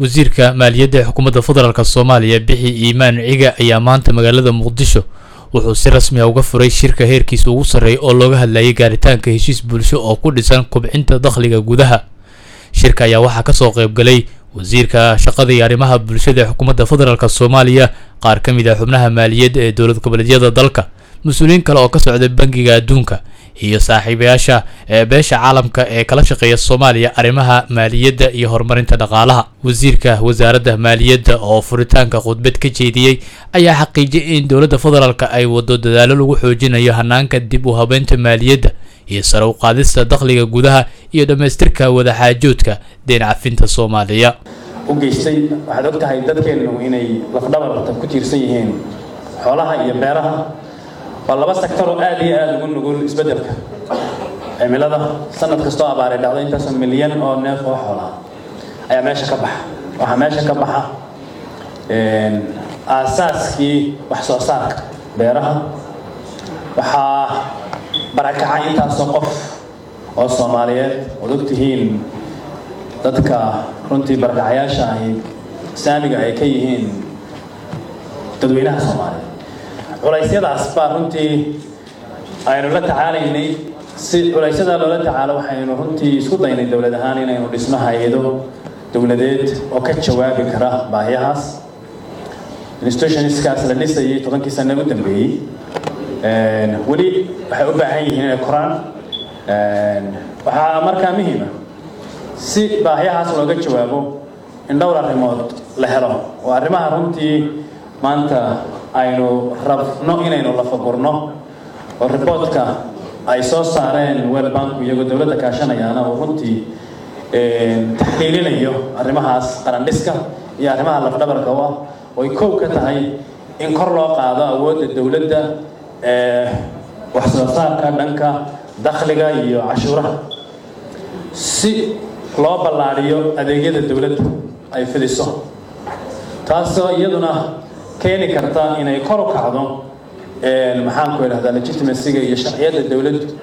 wasiirka maaliyadda ee xukuumadda federaalk soomaaliya bixi iimaan ciga ayaa maanta magaalada muqdisho wuxuu si rasmi ah uga furay shirka heerkiisa ugu sarreeya oo looga hadlayay gaaritaanka heshiis bulsho oo ku dhisan kubcinta dakhliga gudaha shirka ayaa waxaa kasoo qaybgalay wasiirka shaqada iyo arrimaha bulshada ee xukuumadda federaalk soomaaliya qaar ka mid ah xubnaha maaliyadda ee dowlad goboleedyada dalka mas-uuliyiin kale oo ka socda bangiga adduunka iyo saaxiibayaasha ee beesha caalamka ee kala shaqeeya soomaaliya arrimaha maaliyadda iyo horumarinta dhaqaalaha wasiirka wasaaradda maaliyadda oo furitaanka khudbad ka jeediyey ayaa xaqiijiyay in dowladda federaalk ay wado dadaalo lagu xoojinayo hanaanka dib u habeynta maaliyadda iyo sare u qaadista dakhliga gudaha iyo dhammaystirka wadaxaajoodka deen cafinta soomaaliya u geystay waxaad og tahay dadkeennu inay lafdhabarta ku tiirsan yihiin xoolaha iyo beeraha waa laba sektaroo aad iyo aada ugu nugul isbeddelka cimilada sanad kastoo abaaray dhacdo intaasoo milyan oo neef oo xoolaha ayaa meesha ka baxa waxaa meesha ka baxa aasaaskii wax soo saarka beeraha waxaa barakacay intaasoo qof oo soomaaliyeed ood og tihiin dadka runtii barakacayaasha ahi saamiga ay ka yihiin dadweynaha soomaaliyeed culaysyadaas baa runtii aynu la tacaalaynay si culaysyada loola tacaalo waxaynu runtii isku daynay dowlad ahaan inaynu dhisno hay-ado dowladeed oo ka jawaabi kara baahiyahaas institutionskaas la dhisayay tobankii sane u dambeeyey weli waxay u baahan yihiin inay koraan waxaa markaa muhiima si baahiyahaas looga jawaabo in dhowr arrimood la helo oo arrimaha runtii maanta aynu rabno inaynu lafagurno oo riboodka ay soo saareen wel banku iyagoo dowladda kaashanayaana uu runtii taxliilinayo arrimahaas qarandhiska iyo arrimaha lafdhabarka u ah oo ay kow ka tahay in kor loo qaado awoodda dowladda ee wax soo saarka dhanka dakhliga iyo cashuuraha si loo ballaadhiyo adeegyada dowladda ay fidiso taasoo iyaduna keeni karta inay kor u kacdo maxaanku idhahdaa legitimacyga iyo sharciyadda dowladdu